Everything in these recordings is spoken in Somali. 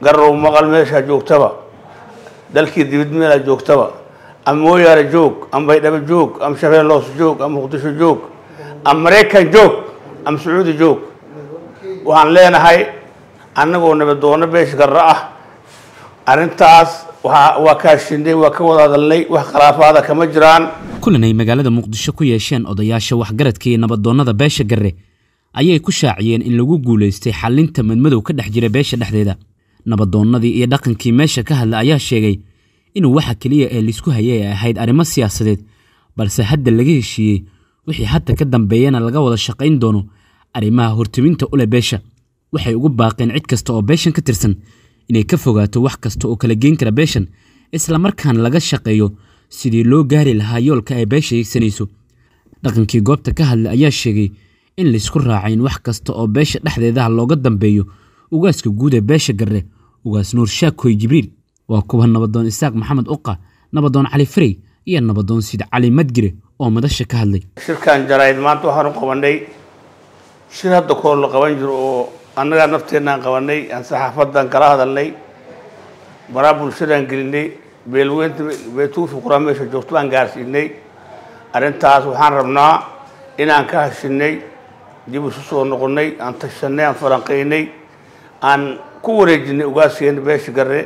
garow maqal meeshaa joogtaba dalkii dibid meelaa joogtaba ama mooyaale joog ama baydhabo joog ama shabeelloos joog ama muqdisho joog ama maraykan joog ama sacuudi joog waxaan leenahay annagoo nabadoono beesha garra ah arrintaas waa waa ka hashinay waa ka wada hadalnay wax khilaafaada kama jiraan kulan ay magaalada muqdisho ku yeesheen odayaasha waxgaradka iyo nabadoonnada beesha garre ayay ku shaaciyeen in lagu guulaystay xallinta madmadow ka dhex jira beesha dhexdeeda nabadoonnadii iyo dhaqankii meesha ka hadla ayaa sheegay inuu waxa keliya ee laisku hayay ay ahayd arrimo siyaasadeed balse hadda laga heshiiyey wixii hadda ka dambeeyana laga wada shaqayn doono arrimaha hortiminta u leh beesha waxay ugu baaqeen cid kasta oo beeshan ka tirsan inay ka fogaato wax kasta oo kala geen kara beeshan islamarkaana laga shaqeeyo sidii loo gaari lahaa yoolka ay beesha hiigsanayso dhaqankii goobta ka hadla ayaa sheegay in laysku raacay in wax kasta oo beesha dhexdeedaha looga dambeeyo ugaaska guud ee beesha garre ugaas nuur shaakoy jibriil waa kuwa nabadoon isaaq maxamed uqa nabadoon cali farey iyo nabadoon siid cali madgire oo madasha ka hadlay shirkan jarayd maanta waxaan u qabanay shir hadda koor la qaban jiro oo annagaa nafteenaan qabanay aan saxaafadan kala hadalnay baraa bulshadaan gelinay beelweynta beetuufi quraan meesha joogto baan gaarsiinay arrintaas waxaan rabnaa inaan ka hashinay dib isu soo noqonnay aan tashanay aan falanqaynay aan ku wareejinay ugaaskeena beesha garre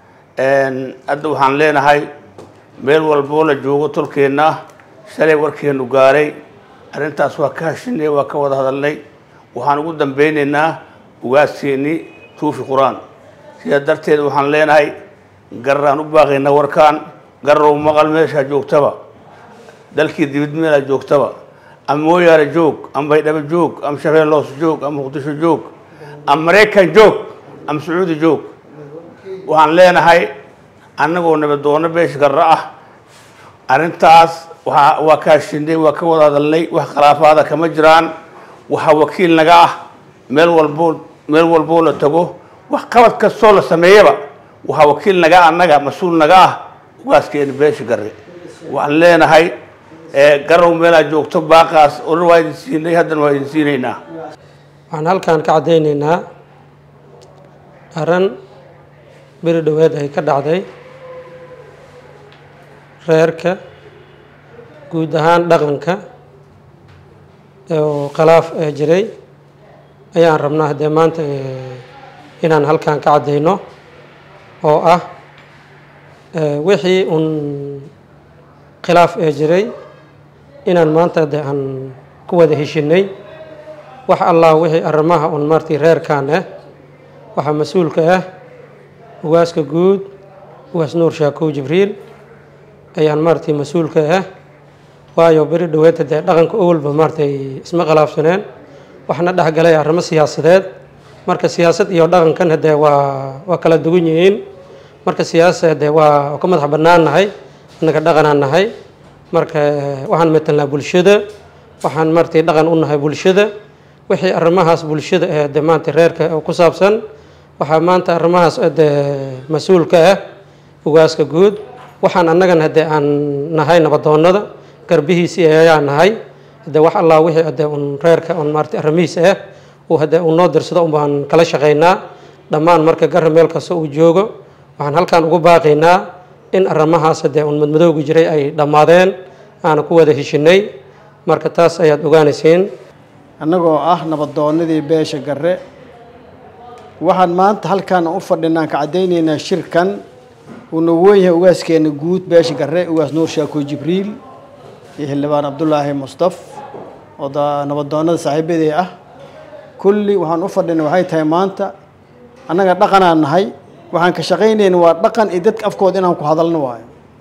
hadda waxaan leenahay meel walboo la joogo tolkeenna ah shalay warkeenu gaaray arrintaas waa ka hashinay waa ka wada hadalnay waxaan ugu dambeynaynaa ugaaskeennii tuufi qur-aan sidaa darteed waxaan leenahay garraan u baaqaynaa warkaan garrow maqal meeshaa joogtaba dalkii dibid meelaa joogtaba ama mooyaale joog ama baydhabo joog ama shabeelloos joog ama muqdisho joog ama maraykan joog ama sacuudi joog waxaan leenahay annagoo nabadoono beesha garra ah arrintaas waa waa ka hashinay waa ka wada hadalnay wax khilaafaada kama jiraan waxaa wakiil naga ah meel walboo meel walboo la tago wax qabad kastoo la sameeyaba waxaa wakiil naga annaga mas-uul naga ah ugaaskeena beesha garre waxaan leenahay garow meelaa joogto baaqaas oran waa idin siinay haddana waa idin siinaynaa waxaan halkan ka caddaynaynaa arran beri dhoweed ay ka dhacday reerka guud ahaan dhaqanka oo khilaaf ee jiray ayaan rabnaa haddee maanta inaan halkan ka caddayno oo ah wixii uun khilaaf ee jiray inaan maanta de aan ku wada heshinay wax allah wixii arrimaha un martii reerkan ah waxaa mas-uulka ah ugaaska guud ugaas nuur shaakow jibriil ayaan maaragtay mas-uulka ah waayo beri dhoweedta dee dhaqanka owalba maaratay isma khilaafsaneen waxna dhexgalay arrimo siyaasadeed marka siyaasad iyo dhaqankan hadee waa waa kala duwan yihiin marka siyaasa dee waa ka madax bannaan nahay innaga dhaqanaan nahay marka waxaan metelnaa bulshada waxaan maaragtay dhaqan u nahay bulshada wixii arrimahaas bulshada ee de maanta reerka ku saabsan waxaa maanta arrimahaas de mas-uulka ah ugaaska guud waxaan annagan haddee aan nahay nabadoonnada garbihiisii ayaa nahay hadee wax allah wixii hadee un reerka un maarata arrimihiis ah uu haddee uu noo dirsado un baan kala shaqaynaa dhammaan marka garra meel kasta uu joogo waxaan halkan ugu baaqaynaa in arrimahaas haddee un madmadowga jiray ay dhammaadeen aana ku wada heshinay marka taas ayaad ogaanaysiin annagoo ah nabadoonnadii beesha garre waxaan maanta halkaan u fadhinaan ka caddaynaynaa shirkan uu nagu wen yahay ugaaskeena guud beesha garre ugaas nuur shaako jibriil iyo xildhibaan cabdulaahi mustaf oo nabadoonnada saaxiibadii ah kulli waxaan u fadhinay waxay tahay maanta annaga dhaqanaan nahay waxaan ka shaqaynayna waa dhaqan iyo dadka afkooda inaan ku hadalno waayo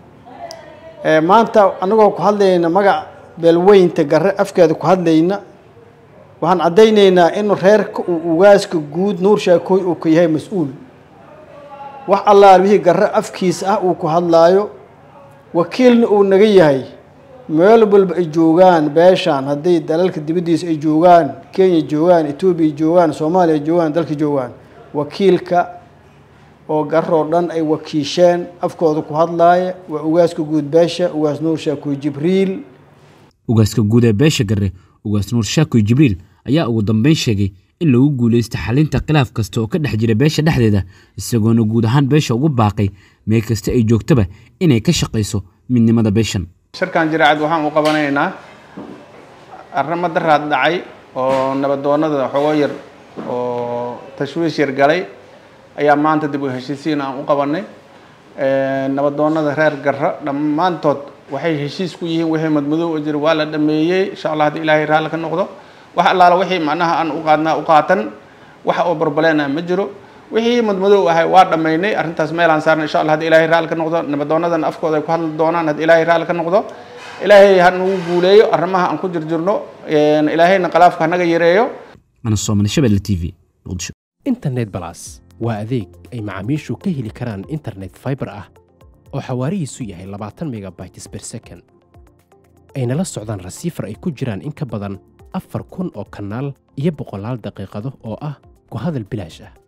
maanta annagoo ku hadlayna magac beelweynta garre afkeeda ku hadlayna waxaan caddaynaynaa in reerka uu ugaaska guud nuur shaakooy uu ka yahay mas-uul wax allaal wixii garre afkiisa ah uu ku hadlaayo wakiilna uu naga yahay meel walba ay joogaan beeshaan hadday dalalka dibaddiisa ay joogaan kenya joogaan etoobiya joogaan soomaaliya joogaan dalka joogaan wakiilka oo garoo dhan ay wakiisheen afkooda ku hadlaaya waa ugaaska guud beesha ugaas nuur shaakoy jibriil ugaaska guud ee beesha garre ugaas nuur shaakoy jibriil ayaa ugu dambeyn sheegay in lagu guulaysto xalinta khilaaf kasta oo ka dhex jira beesha dhexdeeda isagoona guud ahaan beesha ugu baaqay meel kasta ay joogtaba inay ka shaqayso midnimada beeshan shirkan jiraacad waxaan u qabanaynaa arrimo daraad dhacay oo nabadoonada xogo yar oo tashwiish yar galay ayaa maanta dib u heshiisiin aan u qabanay nabadoonada reer garra dhammaantood waxay heshiis ku yihiin wixii madmadow oo jira waa la dhameeyey insha allah haddii ilaahay raalli ka noqdo wax allaala wixii macnaha aan u qaadnaa u qaatan wax oo barbaleenah ma jiro wixii madmadow ahay waa dhammaynay arrintaas meelaan saarnay insha allah haddii ilaahay raalli ka noqdo nabadoonadan afkooda ay ku hadli doonaan haddii ilaahay raalli ka noqdo ilaahay ha nagu guuleeyo arrimaha aan ku jirjirno ilaahayna khalaafka hanaga yareeyo ana soomane shabelle t v muqdisho internet balas waa adeeg ay macaamiishu ka heli karaan internet fiber ah oo xawaarihiisu yahay labaatan megabytes per second ayna la socdaan rasiifar ay ku jiraan in ka badan afar kun oo kanaal iyo boqolaal daqiiqado oo ah ku hadal bilaash ah